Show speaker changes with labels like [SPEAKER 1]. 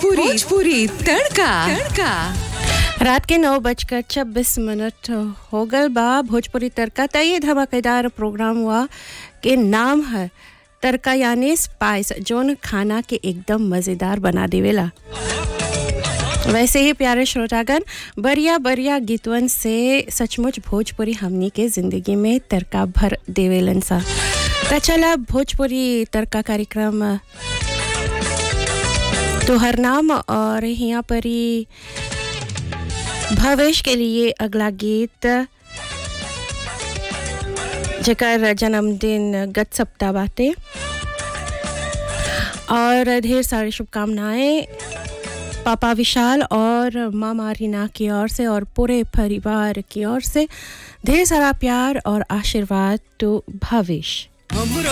[SPEAKER 1] भोजपुरी भोजपुरी तड़का तड़का
[SPEAKER 2] रात के नौ बजकर छब्बीस मिनट हो गल बा भोजपुरी तड़का त ये धमाकेदार प्रोग्राम हुआ के नाम है तड़का यानी स्पाइस जोन खाना के एकदम मज़ेदार बना देवेला वैसे ही प्यारे श्रोतागण बढ़िया बढ़िया गीतवन से सचमुच भोजपुरी हमनी के ज़िंदगी में तड़का भर देवेलन सा त चला भोजपुरी तड़का कार्यक्रम तोहर नाम और यहाँ पर ही भवेश के लिए अगला गीत जकर जन्मदिन गत सप्ताह बाटे और ढेर सारी शुभकामनाएं पापा विशाल और मामा रीना की ओर से और पूरे परिवार की ओर से ढेर सारा प्यार और आशीर्वाद तो भविष्य
[SPEAKER 1] हमरो